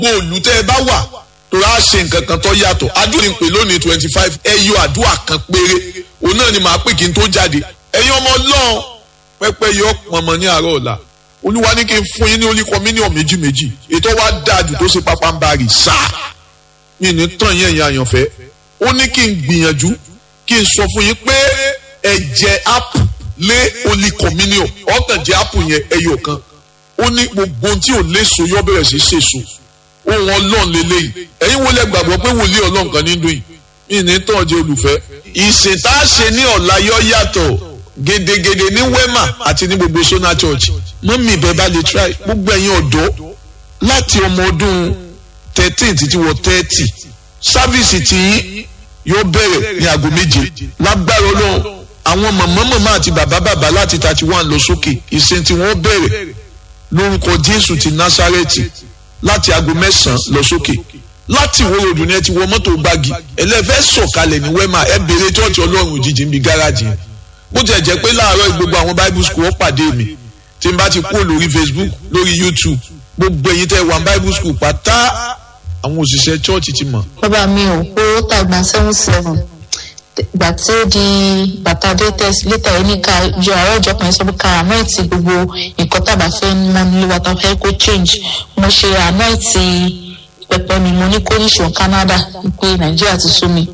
òòlù tẹ́ ẹ bá wà torí a ṣe nǹkan kan tó yàtọ̀ àdúrà ń pè lónìí twenty five ẹ yọ àdúrà kan péré òun náà ni màá pè kí n tó jáde ẹ̀yin ọmọ ọlọ́run pẹ́pẹ́ yọ pọ̀nmọ́ ní àárọ̀ ọ̀la olúwa ní kí n fún yín ní olíkọ mílíọ̀nù méjì méjì ètò wa dáàjù tó ṣe pápá ń bá rì sáà mi ní tàn yín ẹ̀yin àyànfẹ́ ó ní kí n gbìyànjú kí n sọ fún yín pé ẹ jẹ ápù lé olíkọ mílíọ̀nù ọ̀tàn jẹ ápù yẹn ẹyọ kan ó ní gbogbo ohun tí ò léso yọ bẹ̀rẹ̀ sí ṣèso ohun ọlọ́run lélẹ́yìn ẹ̀yin wo lẹ gbàgbọ́ pé wòlíì ọlọ́run kan ní dùn yìí mi ní tàn jẹ olùfẹ́ ìsìn tá a ṣe ní ọ̀la yọ yàtọ̀ gedegede ní wema àti ní gbogbo sona church mọ́mí ìbẹ́ bá lè try gbogbo ẹ̀yin ọ̀dọ́ láti ọmọ ọdún thirteen títí wọ thirty sáfíìsì tí yóò bẹ̀rẹ̀ ní aago méje lágbára ọlọ́run àwọn màmá màmá àti bàbá bàbá láti thirty one lọ sókè ìsìn tí wọ́n bẹ̀rẹ̀ lórúkọ jésù ti násárẹ́tì láti aago mẹ́sàn-án lọ sókè láti ìwé ròdù ni ẹ ti wọ mọ́tò gbági ẹlẹ́fẹ́ sọ̀kalẹ̀ ní wema ẹ béèrè tọ́ọ̀tì ọlọ́run òjijì níbi gáràjì yẹn bó tiẹ̀ jẹ́ pé láàárọ̀ gbogbo àwọn bible school ó pàdé mi tí n bá ti kúrò lórí facebook lórí youtube gbogbo ẹ̀yin tẹ́ wà bible school pátá àwọn òṣìṣẹ́ chọ́ọ̀chì ti mọ̀. bàbá mi ò owó tàgbà seven seven ìgbà tí ó di bàtà datex létà yìí ní ká yọ àárọ̀ ìjọ kan sọ pé ká ànáìtì gbogbo nǹkan tàbá fẹ́ mọ́ nílé wa tá fẹ́ kó change mo ṣe ànáìtì pẹpẹ mi mo ní kó níṣó canada pé nàìjíríà ti sú mi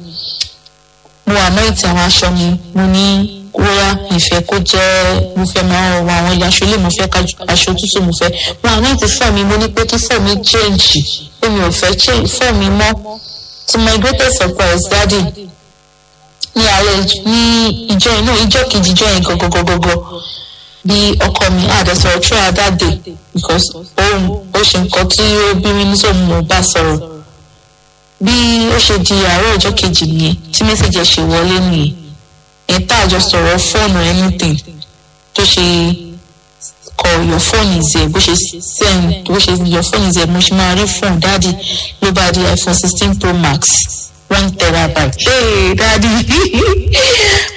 mo ànáìtì àwọn aṣọ mi mo ní kóyá ìfẹ́ kó jẹ́ mo fẹ́ máa wọ àwọn ilé aṣọ ilé mo fẹ́ aṣọ tútù mo fẹ́ mo ànáìtì fọ́ mi mo ní pé kí fọ́ mi change pé mi ò fẹ́ change fọ́ mi mọ́ to my greatest surprise daddy ní alẹ́ ní ìjọ inú ìjọ kejì ìjọ yẹn gọgọgọgọgọ bí ọkọ mi àdẹsọ̀rọ̀ throughout that day because òun ó ṣe nǹkan tí ó bí mi nítorí mo bá sọ̀rọ̀ bí ó ṣe di àárọ̀ ọjọ́ kejì nìyẹn tí mẹ́sàgì ẹ̀ ṣe wọlé nìyẹn ẹ̀ tá àjọ sọ̀rọ̀ fóònù anything tó ṣe kọ your phone is there bó ṣe send bó ṣe your phone is there mo ṣe máa rí phone dáàdi ló bá di iphone sixteen pro max one terabyte. Hey, daddy